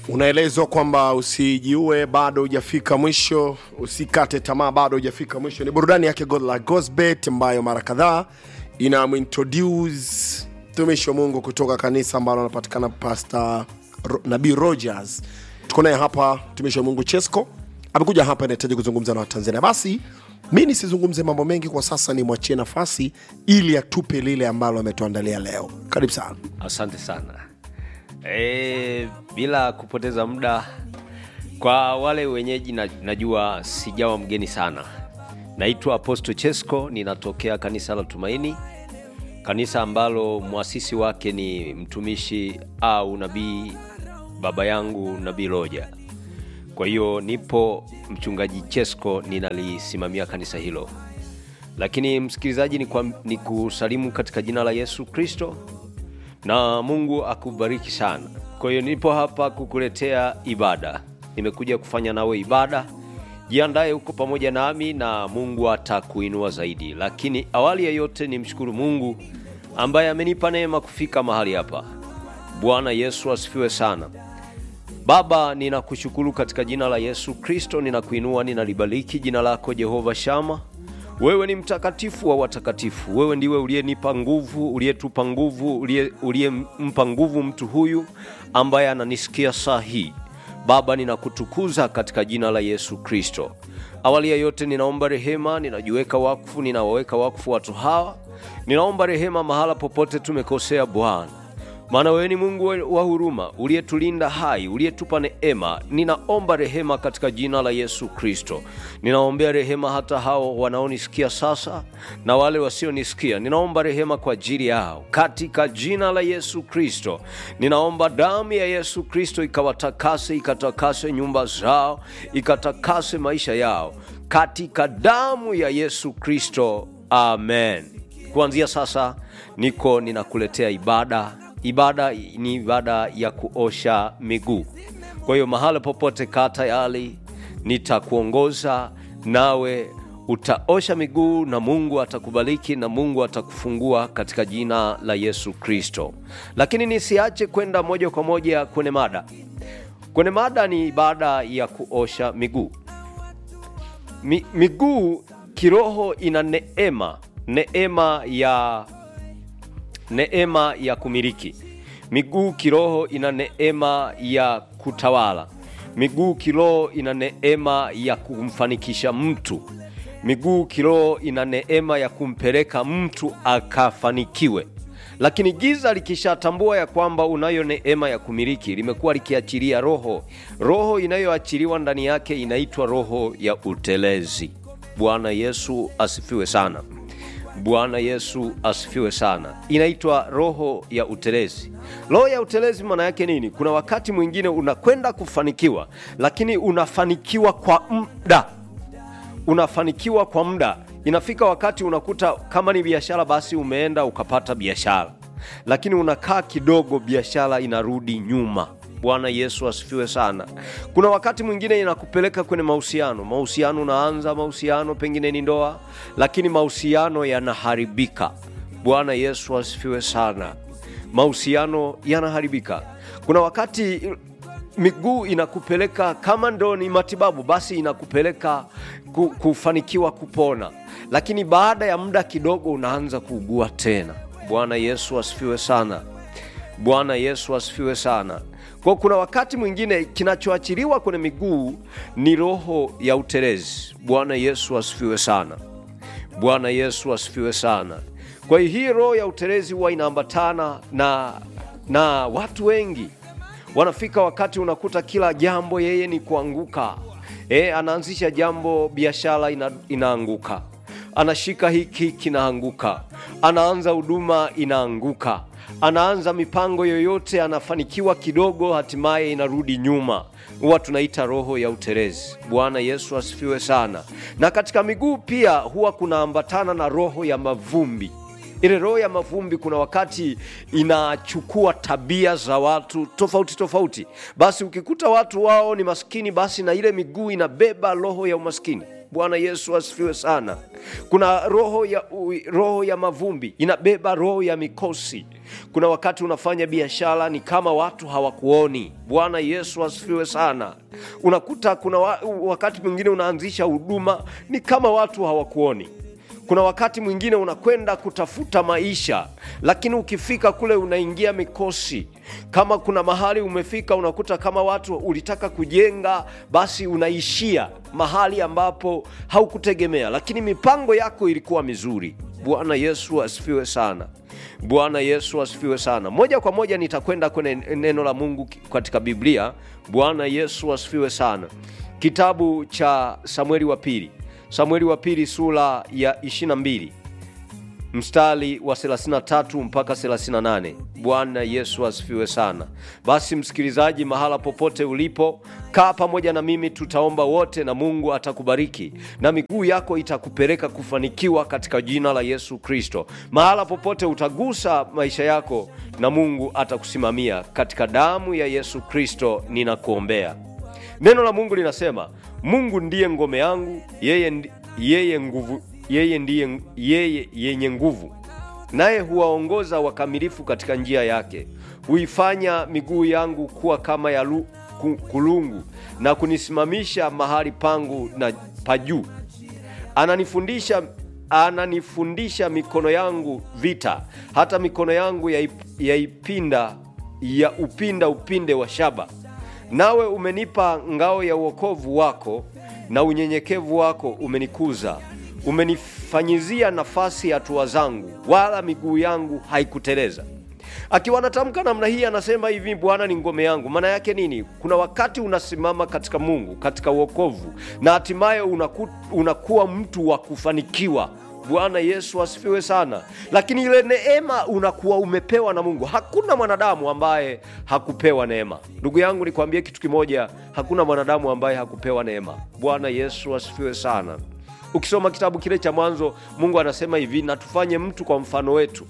unaelezwa kwamba usijiue bado hujafika mwisho usikate tamaa bado hujafika mwisho ni burudani yake godla gosbet ambayo mara kadhaa inamintroduce mtumishi wa mungu kutoka kanisa ambalo anapatikana pasta Ro, nabii rogers tuko naye hapa mtumishi wa mungu chesco amekuja hapa inahitaji kuzungumza na watanzania basi mi nisizungumze mambo mengi kwa sasa nimwachie nafasi ili atupe lile ambalo ametuandalia leo karibu sana asante sana e, bila kupoteza muda kwa wale wenyeji na, najua sijawa mgeni sana naitwa aposto chesco ninatokea kanisa la tumaini kanisa ambalo mwasisi wake ni mtumishi au nabii baba yangu nabii roja kwa hiyo nipo mchungaji chesco ninalisimamia kanisa hilo lakini msikilizaji ni, kwa, ni kusalimu katika jina la yesu kristo na mungu akubariki sana kwa hiyo nipo hapa kukuletea ibada nimekuja kufanya nawe ibada jiandaye huko pamoja nami na mungu atakuinua zaidi lakini awali ya yote ni mshukuru mungu ambaye amenipa neema kufika mahali hapa bwana yesu asifiwe sana baba ninakushukuru katika jina la yesu kristo ninakuinua ninalibariki jina lako jehova shama wewe ni mtakatifu wa watakatifu wewe ndiwe uliyenipa nguvu uliyetupa nguvu uliyempa nguvu mtu huyu ambaye ananisikia saa hii baba ninakutukuza katika jina la yesu kristo awali ya yote ninaomba rehema ninajiweka wakfu ninawaweka wakfu watu hawa ninaomba rehema mahala popote tumekosea bwana maana wewe ni mungu wa huruma uliyetulinda hai uliyetupa neema ninaomba rehema katika jina la yesu kristo ninaombea rehema hata hao wanaonisikia sasa na wale wasionisikia ninaomba rehema kwa ajili yao katika jina la yesu kristo ninaomba damu ya yesu kristo ikawatakase ikatakase nyumba zao ikatakase maisha yao katika damu ya yesu kristo amen kuanzia sasa niko ninakuletea ibada ibada ni ibada ya kuosha miguu kwa hiyo mahala popote kaa tayari nitakuongoza nawe utaosha miguu na mungu atakubariki na mungu atakufungua katika jina la yesu kristo lakini nisiache kwenda moja kwa moja kwenye mada kwenye mada ni ibada ya kuosha miguu Mi, miguu kiroho ina neema neema ya neema ya kumiliki miguu kiroho ina neema ya kutawala miguu kiroho ina neema ya kumfanikisha mtu miguu kiroho ina neema ya kumpeleka mtu akafanikiwe lakini giza likishatambua ya kwamba unayo neema ya kumiliki limekuwa likiachilia roho roho inayoachiliwa ndani yake inaitwa roho ya utelezi bwana yesu asifiwe sana bwana yesu asifiwe sana inaitwa roho ya utelezi roho ya utelezi maana yake nini kuna wakati mwingine unakwenda kufanikiwa lakini unafanikiwa kwa muda unafanikiwa kwa muda inafika wakati unakuta kama ni biashara basi umeenda ukapata biashara lakini unakaa kidogo biashara inarudi nyuma bwana yesu asifiwe sana kuna wakati mwingine inakupeleka kwenye mahusiano mahusiano unaanza mahusiano pengine ni ndoa lakini mahusiano yanaharibika bwana yesu asifiwe sana mahusiano yanaharibika kuna wakati miguu inakupeleka kama ndo ni matibabu basi inakupeleka kufanikiwa kupona lakini baada ya muda kidogo unaanza kuugua tena bwana yesu asifiwe sana bwana yesu asifiwe sana kwa kuna wakati mwingine kinachoachiliwa kwenye miguu ni roho ya utelezi bwana yesu asifiwe sana bwana yesu asifiwe sana kwa hiyo hii roho ya utelezi huwa inaambatana na na watu wengi wanafika wakati unakuta kila jambo yeye ni kuanguka e, anaanzisha jambo biashara ina, inaanguka anashika hiki kinaanguka anaanza huduma inaanguka anaanza mipango yoyote anafanikiwa kidogo hatimaye inarudi nyuma huwa tunaita roho ya utelezi bwana yesu asifiwe sana na katika miguu pia huwa kunaambatana na roho ya mavumbi ile roho ya mavumbi kuna wakati inachukua tabia za watu tofauti tofauti basi ukikuta watu wao ni maskini basi na ile miguu inabeba roho ya umaskini bwana yesu asifiwe sana kuna roho ya, roho ya mavumbi inabeba roho ya mikosi kuna wakati unafanya biashara ni kama watu hawakuoni bwana yesu asifiwe sana unakuta kuna wa, wakati mwingine unaanzisha huduma ni kama watu hawakuoni kuna wakati mwingine unakwenda kutafuta maisha lakini ukifika kule unaingia mikosi kama kuna mahali umefika unakuta kama watu ulitaka kujenga basi unaishia mahali ambapo haukutegemea lakini mipango yako ilikuwa mizuri bwana yesu asifiwe sana bwana yesu asifiwe sana moja kwa moja nitakwenda kwenye neno la mungu katika biblia bwana yesu asifiwe sana kitabu cha samueli wa pili samueli wa pili sura ya 22 mstari wa 33 mpaka 38 bwana yesu asifiwe sana basi msikilizaji mahala popote ulipo kaa pamoja na mimi tutaomba wote na mungu atakubariki na miguu yako itakupeleka kufanikiwa katika jina la yesu kristo mahala popote utagusa maisha yako na mungu atakusimamia katika damu ya yesu kristo ninakuombea neno la mungu linasema mungu ndiye ngome yangu yeye, ndi- yeye nguvu yeye ndiye yeye yenye nguvu naye huwaongoza wakamilifu katika njia yake huifanya miguu yangu kuwa kama ya lu, ku, kulungu na kunisimamisha mahali pangu na pa juu ananifundisha ananifundisha mikono yangu vita hata mikono yangu yaip- yaipinda ya upinda upinde wa shaba nawe umenipa ngao ya uokovu wako na unyenyekevu wako umenikuza umenifanyizia nafasi hatua zangu wala miguu yangu haikuteleza akiwa anatamka namna hii anasema hivi bwana ni ngome yangu maana yake nini kuna wakati unasimama katika mungu katika uokovu na hatimaye unaku, unakuwa mtu wa kufanikiwa bwana yesu asifiwe sana lakini ile neema unakuwa umepewa na mungu hakuna mwanadamu ambaye hakupewa neema ndugu yangu nikwambie kitu kimoja hakuna mwanadamu ambaye hakupewa neema bwana yesu asifiwe sana ukisoma kitabu kile cha mwanzo mungu anasema hivi na tufanye mtu kwa mfano wetu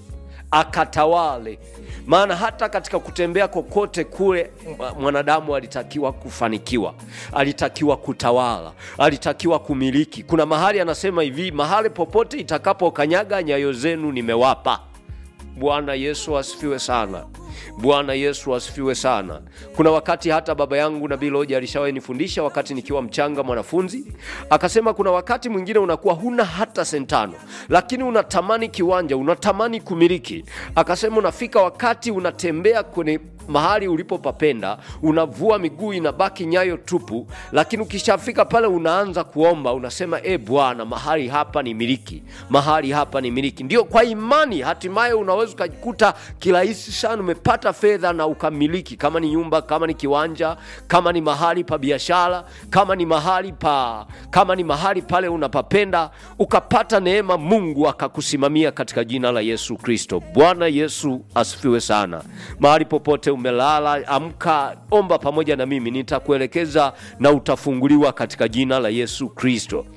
akatawale maana hata katika kutembea kokote kule m- mwanadamu alitakiwa kufanikiwa alitakiwa kutawala alitakiwa kumiliki kuna mahali anasema hivi mahali popote itakapokanyaga nyayo zenu nimewapa bwana yesu asifiwe sana bwana yesu asifiwe sana kuna wakati hata baba yangu nabii loja alishawahi nifundisha wakati nikiwa mchanga mwanafunzi akasema kuna wakati mwingine unakuwa huna hata sentano lakini unatamani kiwanja unatamani kumiliki akasema unafika wakati unatembea kwenye mahali ulipopapenda unavua miguu inabaki nyayo tupu lakini ukishafika pale unaanza kuomba unasema e bwana mahali hapa ni miliki mahali hapa ni miliki ndio kwa imani hatimaye unaweza ukajikuta kirahisi sana umepata fedha na ukamiliki kama ni nyumba kama ni kiwanja kama ni mahali pa biashara kama ni mahali pa kama ni mahali pale unapapenda ukapata neema mungu akakusimamia katika jina la yesu kristo bwana yesu asifiwe sana mahali popote umelala amka omba pamoja na mimi nitakuelekeza na utafunguliwa katika jina la yesu kristo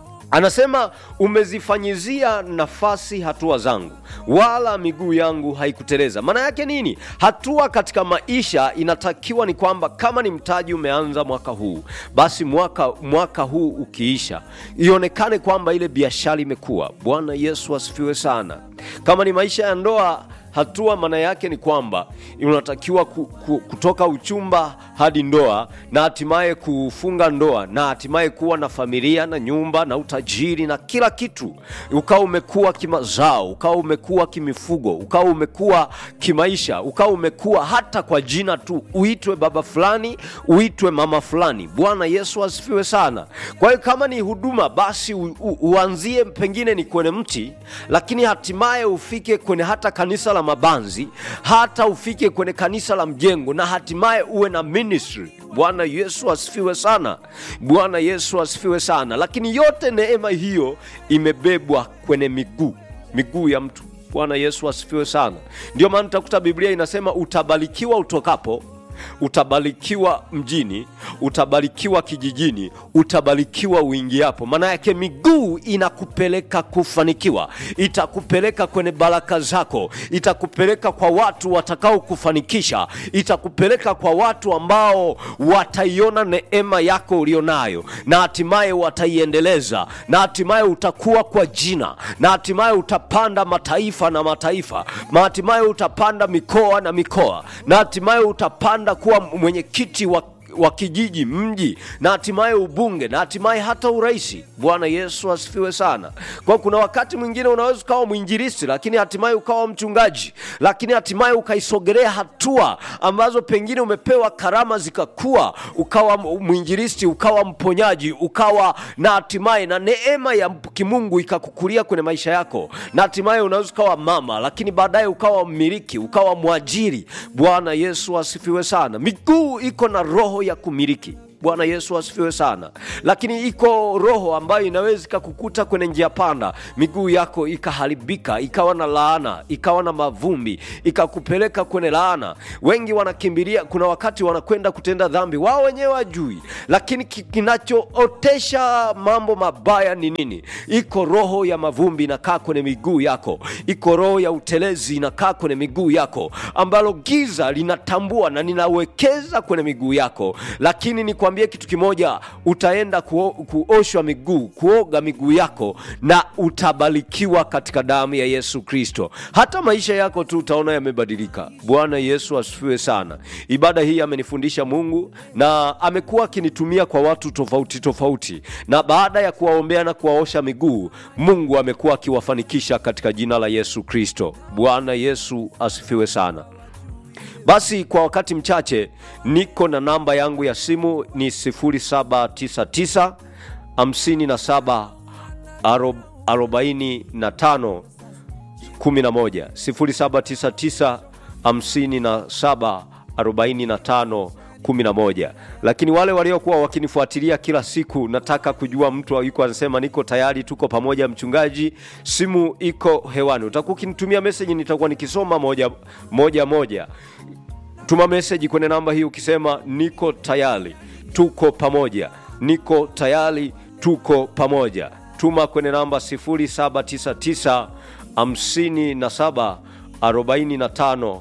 anasema umezifanyizia nafasi hatua zangu wala miguu yangu haikuteleza maana yake nini hatua katika maisha inatakiwa ni kwamba kama ni mtaji umeanza mwaka huu basi mwaka, mwaka huu ukiisha ionekane kwamba ile biashara imekuwa bwana yesu asifiwe sana kama ni maisha ya ndoa hatua maana yake ni kwamba unatakiwa ku, ku, kutoka uchumba hadi ndoa na hatimaye kufunga ndoa na hatimaye kuwa na familia na nyumba na utajiri na kila kitu ukawa umekuwa kimazao ukawa umekuwa kimifugo ukawa umekuwa kimaisha ukawa umekuwa hata kwa jina tu uitwe baba fulani uitwe mama fulani bwana yesu asifiwe sana kwa hiyo kama ni huduma basi u, u, uanzie pengine ni kwenye mti lakini hatimaye ufike kwenye hata kanisa la mabanzi hata ufike kwenye kanisa la mjengo na hatimaye uwe na ministry bwana yesu asifiwe sana bwana yesu asifiwe sana lakini yote neema hiyo imebebwa kwenye miguu miguu ya mtu bwana yesu asifiwe sana ndio maana utakuta biblia inasema utabarikiwa utokapo utabarikiwa mjini utabarikiwa kijijini utabarikiwa uingiapo maana yake miguu inakupeleka kufanikiwa itakupeleka kwenye baraka zako itakupeleka kwa watu watakao kufanikisha itakupeleka kwa watu ambao wataiona neema yako ulionayo na hatimaye wataiendeleza na hatimaye utakuwa kwa jina na hatimaye utapanda mataifa na mataifa na hatimaye utapanda mikoa na mikoa na hatimaye utapanda kuwa mwenyekiti wa wa kijiji mji na hatimaye ubunge na hatimaye hata uraisi bwana yesu asifiwe sana kwa kuna wakati mwingine unaweza ukawa mwinjiristi lakini hatimaye ukawa mchungaji lakini hatimaye ukaisogelea hatua ambazo pengine umepewa karama zikakua ukawa mwinjiristi ukawa mponyaji ukawa na hatimaye na neema ya kimungu ikakukulia kwenye maisha yako na hatimaye unaweza ukawa mama lakini baadaye ukawa mmiliki ukawa mwajiri bwana yesu asifiwe sana miguu iko na roho ya kumiliki bwana yesu asifiwe sana lakini iko roho ambayo inaweza ikakukuta kwenye njia panda miguu yako ikaharibika ikawa na laana ikawa na mavumbi ikakupeleka kwenye laana wengi wanakimbilia kuna wakati wanakwenda kutenda dhambi wao wenyewe wajui lakini ki- kinachootesha mambo mabaya ni nini iko roho ya mavumbi inakaa kwenye miguu yako iko roho ya utelezi inakaa kwenye miguu yako ambalo giza linatambua na linawekeza kwenye miguu yako lakini nikwambie kitu kimoja utaenda kuo, kuoshwa miguu kuoga miguu yako na utabarikiwa katika damu ya yesu kristo hata maisha yako tu utaona yamebadilika bwana yesu asifiwe sana ibada hii amenifundisha mungu na amekuwa akinitumia kwa watu tofauti tofauti na baada ya kuwaombea na kuwaosha miguu mungu amekuwa akiwafanikisha katika jina la yesu kristo bwana yesu asifiwe sana basi kwa wakati mchache niko na namba yangu ya simu ni 799 57 45 11 0799 57 45 11 lakini wale waliokuwa wakinifuatilia kila siku nataka kujua mtu yuko anasema niko tayari tuko pamoja mchungaji simu iko hewani utakuwa ukinitumia meseji nitakuwa nikisoma moja moja moja tuma meseji kwenye namba hii ukisema niko tayari tuko pamoja niko tayari tuko pamoja tuma kwenye namba 799 57 45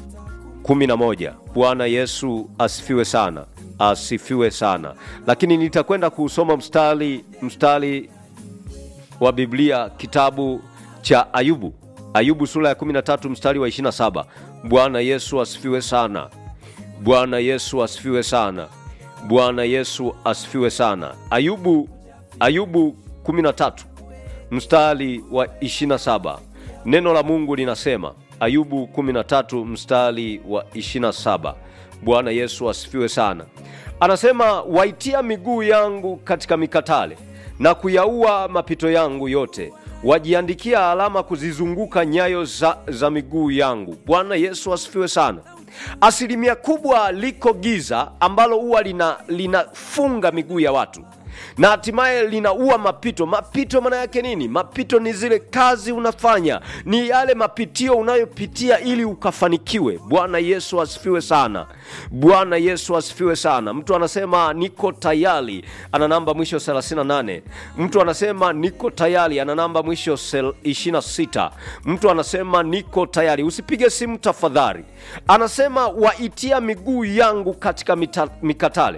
11 bwana yesu asifiwe sana asifiwe sana lakini nitakwenda kuusoma mstari mstari wa biblia kitabu cha ayubu ayubu sura ya 13 mstari wa 27 bwana yesu asifiwe sana bwana yesu asifiwe sana bwana yesu asifiwe sana ayubu ayubu 13 mstari wa 27 neno la mungu linasema ayubu 13 mstari wa 27 bwana yesu asifiwe sana anasema waitia miguu yangu katika mikatale na kuyaua mapito yangu yote wajiandikia alama kuzizunguka nyayo za, za miguu yangu bwana yesu asifiwe sana asilimia kubwa liko giza ambalo huwa lina linafunga miguu ya watu na hatimaye linaua mapito mapito maana yake nini mapito ni zile kazi unafanya ni yale mapitio unayopitia ili ukafanikiwe bwana yesu asifiwe sana bwana yesu asifiwe sana mtu anasema niko tayari ana namba mwisho 38 mtu anasema niko tayari ana namba mwisho sel- 26 mtu anasema niko tayari usipige simu tafadhali anasema waitia miguu yangu katika mita, mikatale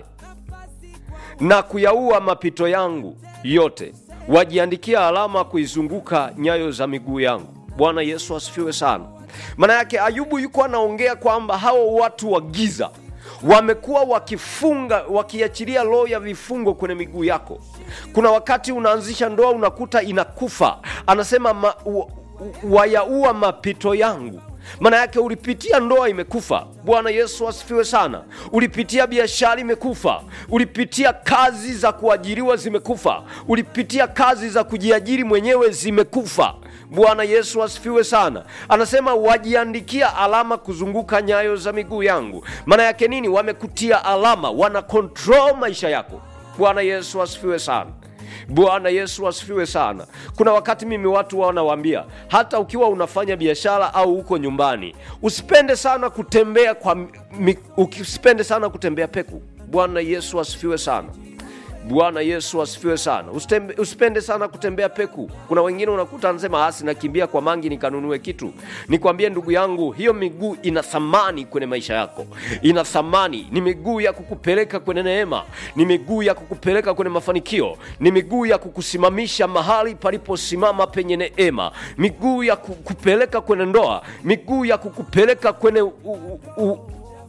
na kuyaua mapito yangu yote wajiandikia alama kuizunguka nyayo za miguu yangu bwana yesu asifiwe sana maana yake ayubu yuko anaongea kwamba hao watu wa giza wamekuwa wakifunga wakiachilia roho ya vifungo kwenye miguu yako kuna wakati unaanzisha ndoa unakuta inakufa anasema ma, wa, wayaua mapito yangu maana yake ulipitia ndoa imekufa bwana yesu asifiwe sana ulipitia biashara imekufa ulipitia kazi za kuajiriwa zimekufa ulipitia kazi za kujiajiri mwenyewe zimekufa bwana yesu asifiwe sana anasema wajiandikia alama kuzunguka nyayo za miguu yangu maana yake nini wamekutia alama wana control maisha yako bwana yesu asifiwe sana bwana yesu asifiwe sana kuna wakati mimi watu wanawaambia hata ukiwa unafanya biashara au uko nyumbani usipende sana kutembea kwa mi, usipende sana kutembea peku bwana yesu asifiwe sana bwana yesu asifiwe sana Usitembe, usipende sana kutembea peku kuna wengine unakuta anasema asi nakimbia kwa mangi nikanunue kitu nikwambie ndugu yangu hiyo miguu ina thamani kwenye maisha yako ina thamani ni miguu ya kukupeleka kwenye neema ni miguu ya kukupeleka kwenye mafanikio ni miguu ya kukusimamisha mahali paliposimama penye neema miguu ya kukupeleka kwenye ndoa miguu ya kukupeleka kwenye u, u, u,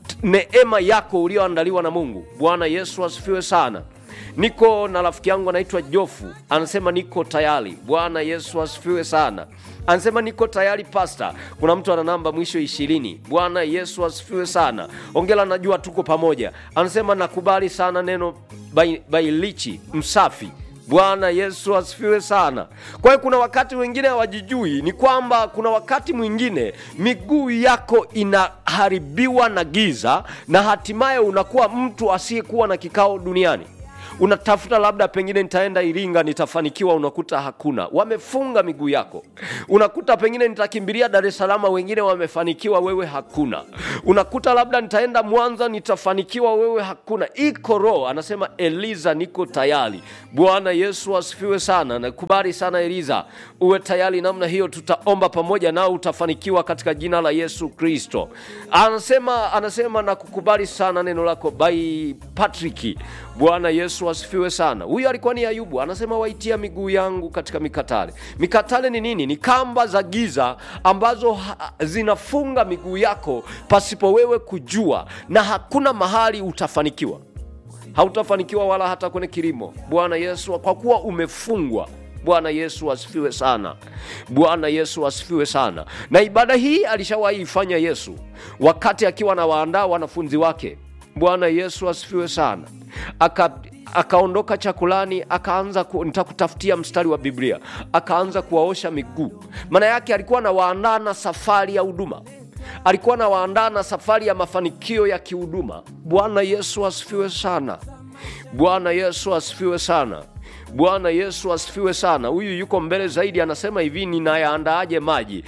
neema yako ulioandaliwa na mungu bwana yesu asifiwe sana niko na rafiki yangu anaitwa jofu anasema niko tayari bwana yesu asifiwe sana anasema niko tayari pasta kuna mtu ana namba mwisho ishirini bwana yesu asifiwe sana ongela najua tuko pamoja anasema nakubali sana neno bailichi bai msafi bwana yesu asifiwe sana kwa hiyo kuna wakati wengine hawajijui ni kwamba kuna wakati mwingine miguu yako inaharibiwa na giza na hatimaye unakuwa mtu asiyekuwa na kikao duniani unatafuta labda pengine nitaenda iringa nitafanikiwa unakuta hakuna wamefunga miguu yako unakuta pengine nitakimbilia dar es salama wengine wamefanikiwa wewe hakuna unakuta labda nitaenda mwanza nitafanikiwa wewe hakuna iko roho anasema eliza niko tayari bwana yesu asifiwe sana nakubali sana eliza uwe tayari namna hiyo tutaomba pamoja nao utafanikiwa katika jina la yesu kristo anasema anasema nakukubali sana neno lako bai patriki bwana yesu asifiwe sana huyu alikuwa ni ayubu anasema waitia miguu yangu katika mikatale mikatale ni nini ni kamba za giza ambazo ha- zinafunga miguu yako pasipo wewe kujua na hakuna mahali utafanikiwa hautafanikiwa wala hata kwenye kilimo bwana yesu kwa kuwa umefungwa bwana yesu asifiwe sana bwana yesu asifiwe sana na ibada hii alishawahi ifanya yesu wakati akiwa anawaandaa wanafunzi wake bwana yesu asifiwe sana aka akaondoka chakulani akaanza ku, nitakutafutia mstari wa biblia akaanza kuwaosha miguu maana yake alikuwa anawaandaa na safari ya huduma alikuwa anawaandaa na safari ya mafanikio ya kihuduma bwana yesu asifiwe sana bwana yesu asifiwe sana bwana yesu asifiwe sana huyu yuko mbele zaidi anasema hivi ninayaandaaje maji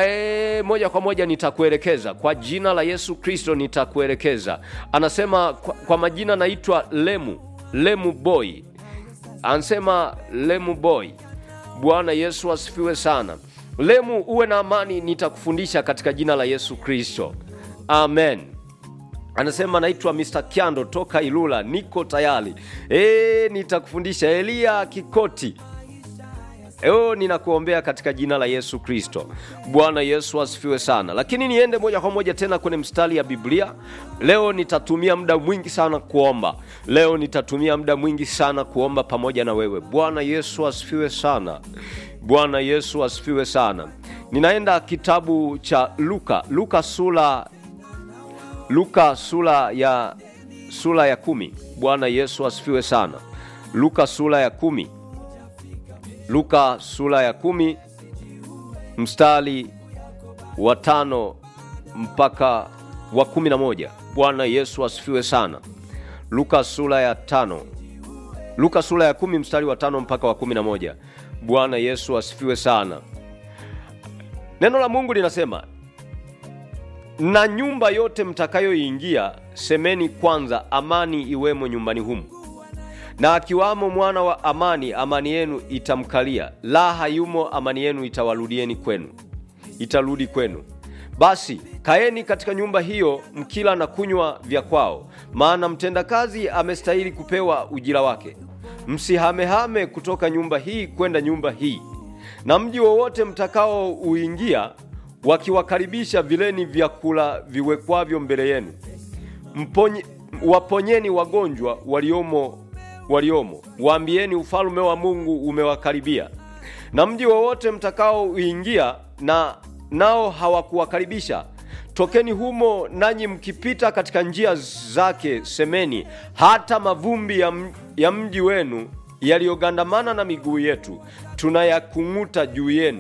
e, moja kwa moja nitakuelekeza kwa jina la yesu kristo nitakuelekeza anasema kwa, kwa majina naitwa lemu lemu boy anasema lemu boy bwana yesu asifiwe sana lemu uwe na amani nitakufundisha katika jina la yesu kristo amen anasema naitwa mr kyando toka ilula niko tayari e, nitakufundisha eliya kikoti Eo, ninakuombea katika jina la yesu kristo bwana yesu asifiwe sana lakini niende moja kwa moja tena kwenye mstari ya biblia leo nitatumia muda mwingi sana kuomba leo nitatumia muda mwingi sana kuomba pamoja na wewe bwana yesu asifiwe sana bwana yesu asifiwe sana ninaenda kitabu cha luka luka sura luka sura ya sura ya kumi bwana yesu asifiwe sana luka sura ya kumi luka sura ya kumi mstari wa tano mpaka wa kumi na moja bwana yesu asifiwe sana luka sura ya tano luka sura ya kumi mstari wa tano mpaka wa kumi na moja bwana yesu asifiwe sana neno la mungu linasema na nyumba yote mtakayoingia semeni kwanza amani iwemo nyumbani humu na akiwamo mwana wa amani amani yenu itamkalia la hayumo amani yenu itawarudieni kwenu itarudi kwenu basi kaeni katika nyumba hiyo mkila na kunywa vya kwao maana mtendakazi amestahili kupewa ujira wake msihamehame kutoka nyumba hii kwenda nyumba hii na mji wowote mtakao uingia wakiwakaribisha vileni vyakula viwekwavyo mbele yenu Mponye, waponyeni wagonjwa waliomo waliomo waambieni ufalme wa mungu umewakaribia na mji wowote mtakao uingia na nao hawakuwakaribisha tokeni humo nanyi mkipita katika njia zake semeni hata mavumbi ya, m- ya mji wenu yaliyogandamana na miguu yetu tunayakung'uta juu yenu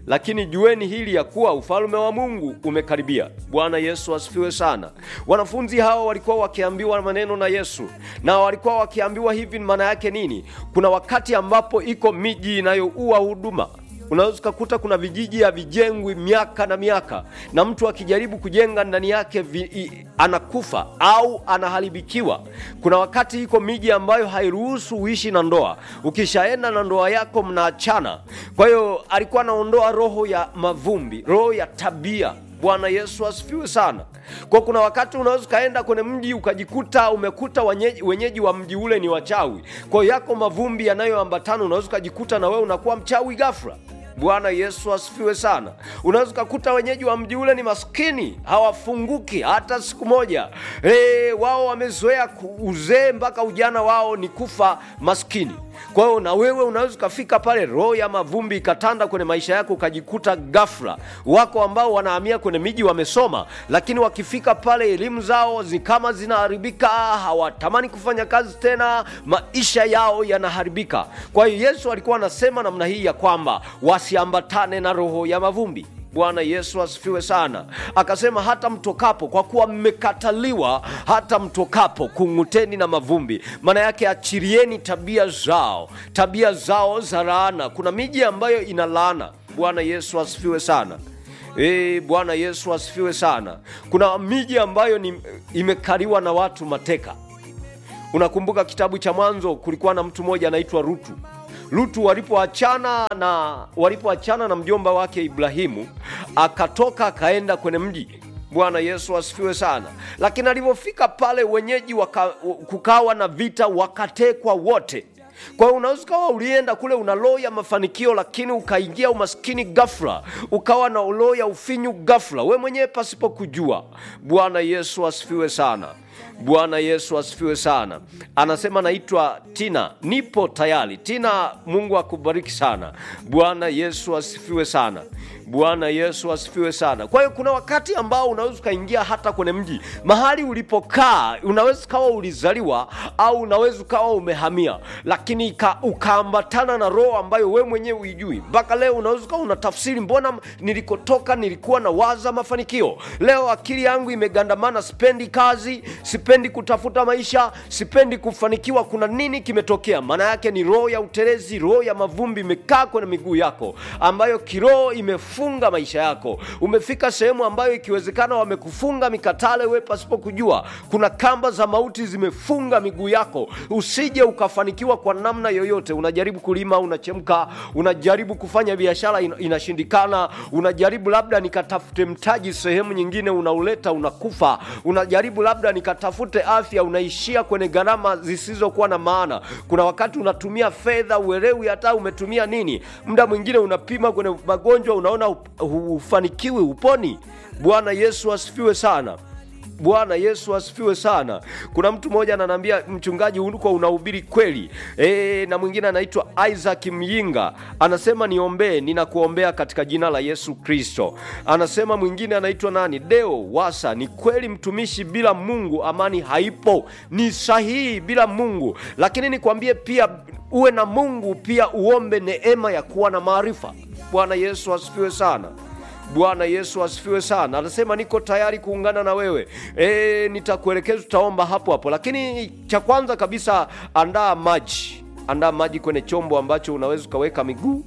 lakini jueni hili ya kuwa ufalme wa mungu umekaribia bwana yesu asifiwe sana wanafunzi hao walikuwa wakiambiwa maneno na yesu na walikuwa wakiambiwa hivi maana yake nini kuna wakati ambapo iko miji inayoua huduma unaweza ukakuta kuna vijiji havijengwi miaka na miaka na mtu akijaribu kujenga ndani yake vi, i, anakufa au anaharibikiwa kuna wakati iko miji ambayo hairuhusu uishi na ndoa ukishaenda na ndoa yako mnaachana kwa hiyo alikuwa anaondoa roho ya mavumbi roho ya tabia bwana yesu asifiwe sana kwa kuna wakati unaweza ukaenda kwenye mji ukajikuta umekuta wenyeji, wenyeji wa mji ule ni wachawi kwa hiyo yako mavumbi yanayoambatana unaweza ukajikuta na wewe unakuwa mchawi gafra bwana yesu asifiwe sana unaweza ukakuta wenyeji wa mji ule ni maskini hawafunguki hata siku moja e, wao wamezoea ku- uzee mpaka ujana wao ni kufa maskini kwa hiyo na wewe unaweza ukafika pale roho ya mavumbi ikatanda kwenye maisha yako ukajikuta gafla wako ambao wanahamia kwenye miji wamesoma lakini wakifika pale elimu zao zi kama zinaharibika hawatamani kufanya kazi tena maisha yao yanaharibika kwa hiyo yesu alikuwa anasema namna hii ya kwamba wasiambatane na roho ya mavumbi bwana yesu asifiwe sana akasema hata mtokapo kwa kuwa mmekataliwa hata mtokapo kung'uteni na mavumbi maana yake achirieni tabia zao tabia zao za laana kuna miji ambayo ina laana bwana yesu asifiwe sana E, bwana yesu asifiwe sana kuna miji ambayo ni, imekaliwa na watu mateka unakumbuka kitabu cha mwanzo kulikuwa na mtu mmoja anaitwa rutu lutu walipoachana na walipoachana na mjomba wake ibrahimu akatoka akaenda kwenye mji bwana yesu asifiwe sana lakini alivyofika pale wenyeji waka, kukawa na vita wakatekwa wote kwa hiyo unaweza ukawa ulienda kule una roho ya mafanikio lakini ukaingia umaskini gafla ukawa na roho ya ufinyu gafla we mwenyewe pasipo kujua bwana yesu asifiwe sana bwana yesu asifiwe sana anasema naitwa tina nipo tayari tina mungu akubariki sana bwana yesu asifiwe sana bwana yesu asifiwe sana kwa hiyo kuna wakati ambao unaweza ukaingia hata kwenye mji mahali ulipokaa unaweza ukawa ulizaliwa au unaweza ukawa umehamia lakini ika- ukaambatana na roho ambayo we mwenyewe uijui mpaka leo unaweza ukawa unatafsiri mbona nilikotoka nilikuwa na waza mafanikio leo akili yangu imegandamana sipendi kazi sipendi kutafuta maisha sipendi kufanikiwa kuna nini kimetokea maana yake ni roho ya utelezi roho ya mavumbi imekaa kwenye miguu yako ambayo kiroho imefunga maisha yako umefika sehemu ambayo ikiwezekana wamekufunga mikatale we pasipo kujua kuna kamba za mauti zimefunga miguu yako usije ukafanikiwa kwa namna yoyote unajaribu kulima unachemka unajaribu kufanya biashara ina- inashindikana unajaribu labda nikatafute mtaji sehemu nyingine unauleta unakufa unajaribu labda nikatafute afya unaishia kwenye gharama zisizokuwa na maana kuna wakati unatumia fedha uelewi hata umetumia nini muda mwingine unapima kwenye magonjwa unaona up- hufanikiwi uponi bwana yesu asifiwe sana bwana yesu asifiwe sana kuna mtu mmoja ananiambia mchungaji uko unahubiri kweli e, na mwingine anaitwa isaac myinga anasema niombee ninakuombea katika jina la yesu kristo anasema mwingine anaitwa nani deo wasa ni kweli mtumishi bila mungu amani haipo ni sahihi bila mungu lakini nikwambie pia uwe na mungu pia uombe neema ya kuwa na maarifa bwana yesu asifiwe sana bwana yesu asifiwe sana anasema niko tayari kuungana na wewe e, nitakuelekeza tutaomba hapo hapo lakini cha kwanza kabisa andaa maji andaa maji kwenye chombo ambacho unaweza ukaweka miguu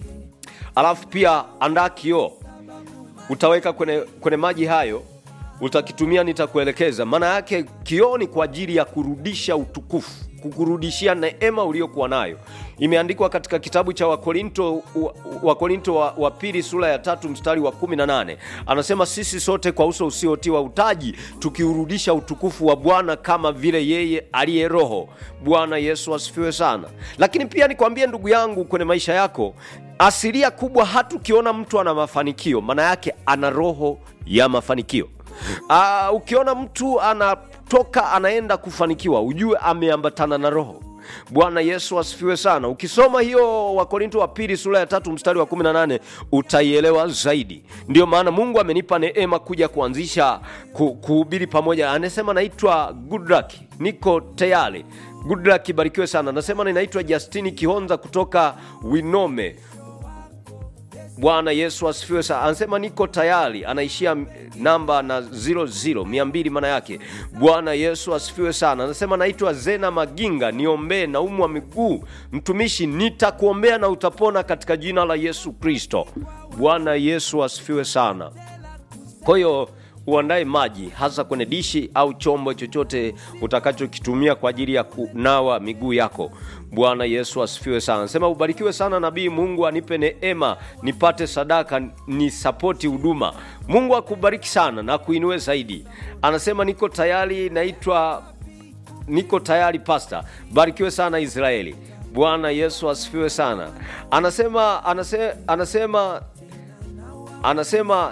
alafu pia andaa kioo utaweka kwenye, kwenye maji hayo utakitumia nitakuelekeza maana yake kioo ni kwa ajili ya kurudisha utukufu kukurudishia neema uliokuwa nayo imeandikwa katika kitabu cha wakorinto wa- wakorinto wa, wa pili sura ya tatu mstari wa 18 anasema sisi sote kwa uso usiotiwa utaji tukiurudisha utukufu wa bwana kama vile yeye aliye roho bwana yesu asifiwe sana lakini pia nikwambie ndugu yangu kwenye maisha yako asilia kubwa hata ukiona mtu ana mafanikio maana yake ana roho ya mafanikio uh, ukiona mtu anatoka anaenda kufanikiwa ujue ameambatana na roho bwana yesu asifiwe sana ukisoma hiyo wakorinto wa pili sura ya tatu mstari wa 18 utaielewa zaidi ndio maana mungu amenipa neema kuja kuanzisha ku, kuhubiri pamoja anasema naitwa goodluck niko tayari goodluck ibarikiwe sana anasema ninaitwa justini kihonza kutoka winome bwana yesu asifiwe sana anasema niko tayari anaishia m- namba na 00 200 maana yake bwana yesu asifiwe sana anasema naitwa zena maginga niombee naumwa miguu mtumishi nitakuombea na utapona katika jina la yesu kristo bwana yesu asifiwe sana kwa hiyo uandae maji hasa kwenye dishi au chombo chochote utakachokitumia kwa ajili ya kunawa miguu yako bwana yesu asifiwe sana sema ubarikiwe sana nabii mungu anipe neema nipate sadaka ni sapoti huduma mungu akubariki sana na kuinue zaidi anasema niko tayari naitwa niko tayari pasta barikiwe sana israeli bwana yesu asifiwe sana anasema anasema anasema anasema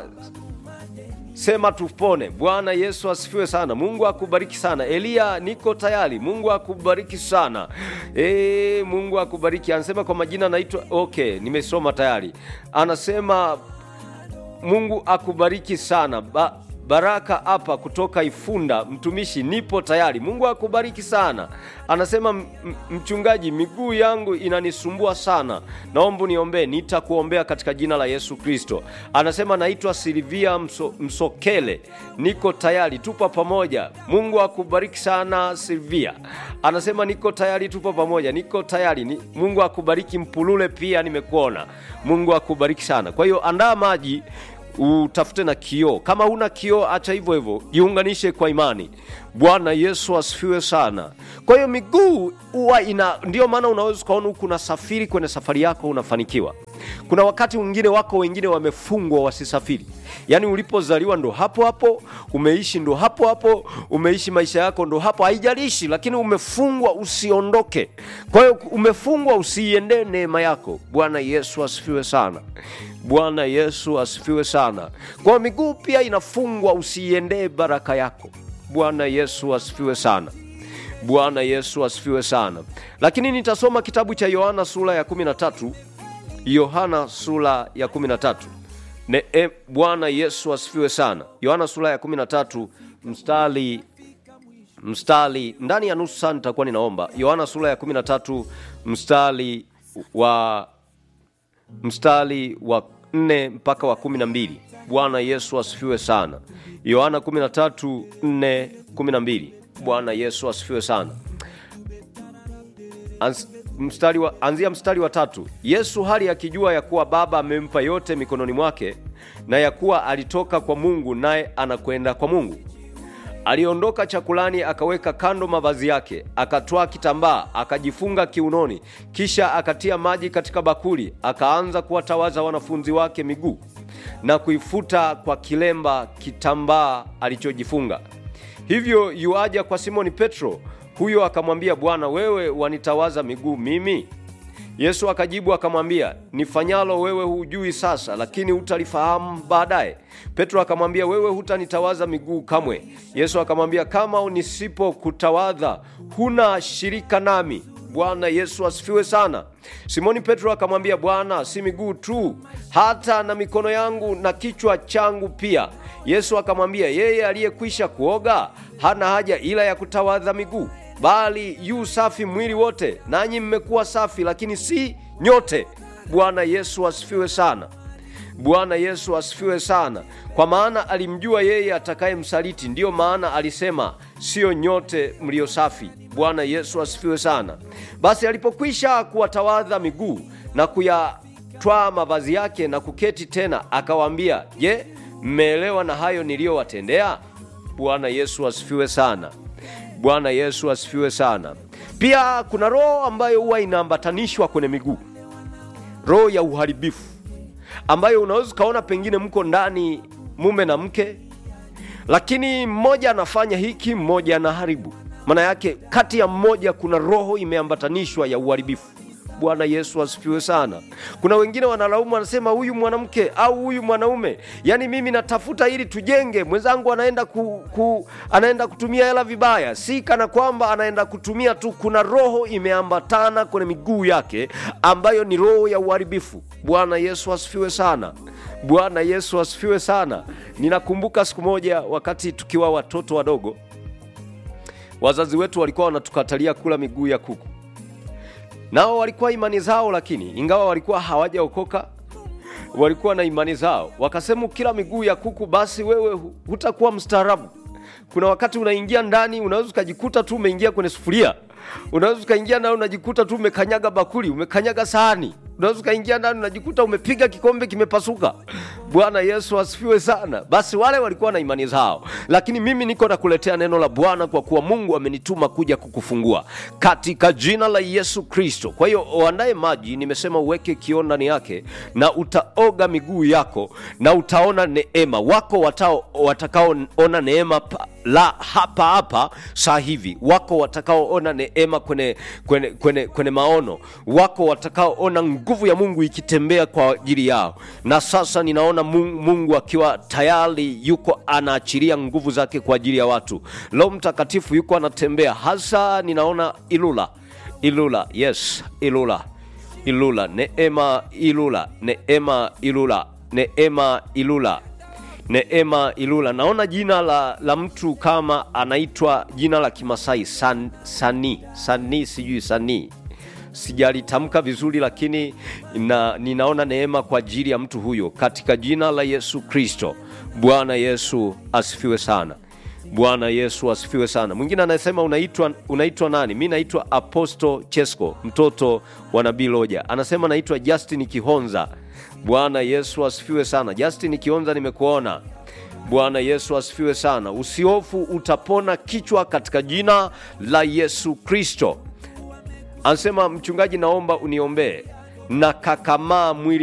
sema tupone bwana yesu asifiwe sana mungu akubariki sana eliya niko tayari mungu akubariki sana e, mungu akubariki anasema kwa majina naitwa okay nimesoma tayari anasema mungu akubariki sana ba, baraka hapa kutoka ifunda mtumishi nipo tayari mungu akubariki sana anasema "M- m- mchungaji miguu yangu inanisumbua sana naomba niombee nitakuombea katika jina la yesu kristo anasema naitwa silvia Mso, msokele niko tayari tupo pamoja mungu akubariki sana silvia anasema niko tayari tupo pamoja niko tayari ni, mungu akubariki mpulule pia nimekuona mungu akubariki sana kwa hiyo andaa maji utafute na kioo kama huna kioo acha hivyo hivyo jiunganishe kwa imani bwana yesu asifiwe sana kwa hiyo miguu huwa ina ndio maana unaweza ukaona huku unasafiri kwenye safari yako unafanikiwa kuna wakati mwingine wako wengine wamefungwa wasisafiri yaani ulipozaliwa ndo hapo hapo umeishi ndo hapo hapo umeishi maisha yako ndo hapo haijalishi lakini umefungwa usiondoke kwa hiyo umefungwa usiiendee neema yako bwana yesu asifiwe sana bwana yesu asifiwe sana kwa miguu pia inafungwa usiiendee baraka yako bwana yesu asifiwe sana bwana yesu asifiwe sana lakini nitasoma kitabu cha yohana sura ya 13 yohana sura ya 13 ne e, bwana yesu asifiwe sana yohana sura ya 13 mstari mstari ndani ya nusu saa nitakuwa ninaomba yohana sura ya 13 mstari wa mstari wa 4 mpaka wa 12 bwana yesu asifiwe sana yohana 13 4 12 bwana yesu asifiwe sana Ans, mstari wa, anzia mstari wa tatu yesu hali akijua ya kuwa baba amempa yote mikononi mwake na ya kuwa alitoka kwa mungu naye anakwenda kwa mungu aliondoka chakulani akaweka kando mavazi yake akatwaa kitambaa akajifunga kiunoni kisha akatia maji katika bakuli akaanza kuwatawaza wanafunzi wake miguu na kuifuta kwa kilemba kitambaa alichojifunga hivyo yuaja kwa simoni petro huyo akamwambia bwana wewe wanitawaza miguu mimi yesu akajibu akamwambia nifanyalo wewe hujui sasa lakini hutalifahamu baadaye petro akamwambia wewe hutanitawaza miguu kamwe yesu akamwambia kama nisipokutawadha huna shirika nami bwana yesu asifiwe sana simoni petro akamwambia bwana si miguu tu hata na mikono yangu na kichwa changu pia yesu akamwambia yeye aliyekwisha kuoga hana haja ila ya kutawadha miguu bali yu safi mwili wote nanyi mmekuwa safi lakini si nyote bwana yesu asifiwe sana bwana yesu asifiwe sana kwa maana alimjua yeye atakayemsaliti ndiyo maana alisema siyo nyote mlio safi bwana yesu asifiwe sana basi alipokwisha kuwatawadha miguu na kuyatwaa mavazi yake na kuketi tena akawaambia je mmeelewa na hayo niliyowatendea bwana yesu asifiwe sana bwana yesu asifiwe sana pia kuna roho ambayo huwa inaambatanishwa kwenye miguu roho ya uharibifu ambayo unaweza ukaona pengine mko ndani mume na mke lakini mmoja anafanya hiki mmoja anaharibu maana yake kati ya mmoja kuna roho imeambatanishwa ya uharibifu bwana yesu asifiwe sana kuna wengine wanalaumu wanasema huyu mwanamke au huyu mwanaume yaani mimi natafuta ili tujenge mwenzangu anaenda ku, ku, anaenda kutumia hela vibaya si kana kwamba anaenda kutumia tu kuna roho imeambatana kwenye miguu yake ambayo ni roho ya uharibifu bwana yesu asifiwe sana bwana yesu asifiwe sana ninakumbuka siku moja wakati tukiwa watoto wadogo wazazi wetu walikuwa wanatukatalia kula miguu ya kuku nao walikuwa imani zao lakini ingawa walikuwa hawajaokoka walikuwa na imani zao, wakasema kila miguu ya kuku, basi wewe hu- hutakuwa mstaarabu. Kuna wakati unaingia ndani, unaweza ukajikuta tu umeingia kwenye sufuria, unaweza ukaingia ndani unajikuta tu umekanyaga bakuli, umekanyaga sahani, unaweza ukaingia ndani unajikuta umepiga kikombe kimepasuka. Bwana Yesu asifiwe sana. Basi wale walikuwa na imani zao, lakini mimi niko nakuletea neno la Bwana kwa kuwa Mungu amenituma kuja kukufungua katika jina la Yesu Kristo. Kwa hiyo uandae maji, nimesema uweke kioo ndani yake, na utaoga miguu yako na utaona neema. Wako watao watakaoona neema pa, la hapa hapa saa hivi, wako watakaoona neema kwenye, kwenye, kwenye, kwenye maono, wako watakaoona nguvu ya Mungu ikitembea kwa ajili yao. Na sasa ninaona Mungu, Mungu akiwa tayari yuko anaachilia nguvu zake kwa ajili ya watu. Roho Mtakatifu yuko anatembea, hasa ninaona Ilula, Ilula, yes, Ilula, Ilula, neema Ilula, neema Ilula, neema Ilula Neema Ilula. Naona jina la, la mtu kama anaitwa jina la Kimasai san, Sani Sani, sijui Sani, sijalitamka vizuri, lakini na, ninaona neema kwa ajili ya mtu huyo katika jina la Yesu Kristo. Bwana Yesu asifiwe sana. Bwana Yesu asifiwe sana. Mwingine anasema unaitwa unaitwa nani? Mi naitwa Apostle Chesko, mtoto wa Nabii Loja. Anasema naitwa Justin Kihonza. Bwana Yesu asifiwe sana. Justin Kihonza, nimekuona. Bwana Yesu asifiwe sana. Usihofu, utapona kichwa katika jina la Yesu Kristo. Anasema mchungaji, naomba uniombee na kakamaa mwili